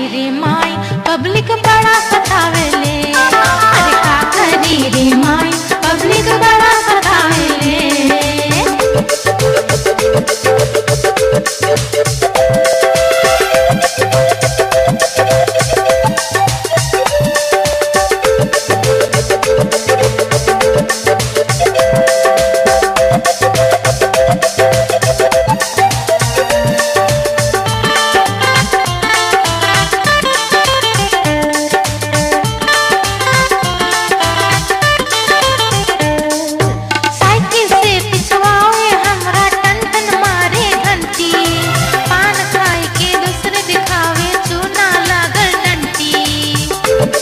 करी रे माई पब्लिक बड़ा सतावेले अरे का करी रे माई पब्लिक बड़ा सतावेले साइकिल से पिछवाए हमरा टन टन मारे घंटी पान खाए के दूसरे दिखावे चूना लागल डंटी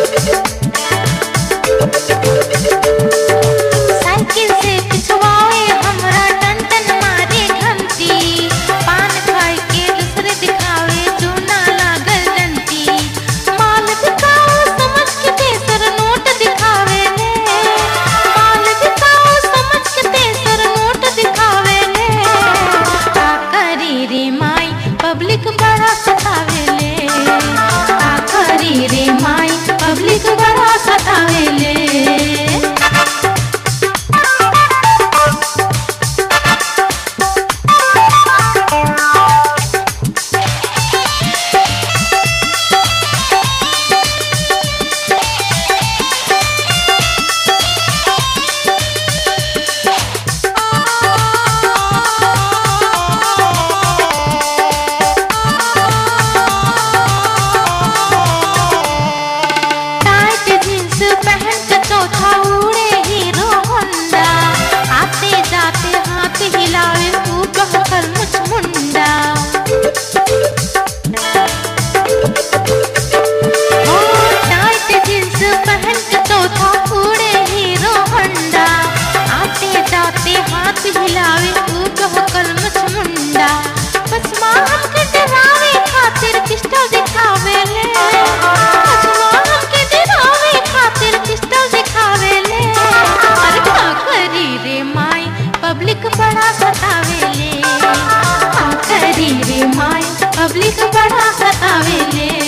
साइकिल से पिछवाए हमरा टन टन मारे घंटी पान खाए के दूसरे दिखावे चूना लागल डंटी माल दिखाओ समझ के तेसर नोट दिखावे ले माल दिखाओ समझ के तेसर नोट दिखावे ले का करी रे माई पब्लिक बड़ा सतावे ले का करी रे माई पब्लिक बड़ा सतावे ले टाइट जींस पहन के चौथा उड़े हीरो होंडा आते जाते हाथ हिलावे तू कहकर मुझ मुंडा ओ टाइट जींस पहन के चौथा उड़े हीरो होंडा आते जाते हाथ हिलावे तू कहकर मुझ मुंडा बस माँ हमके डरावे खातिर पिस्टल दिखावे ले बचवा हमके डरावे खातिर पिस्टल दिखावे ले अरे का करी रे माई पब्लिक बड़ा सतावे ले का करी रे माई पब्लिक बड़ा सतावे ले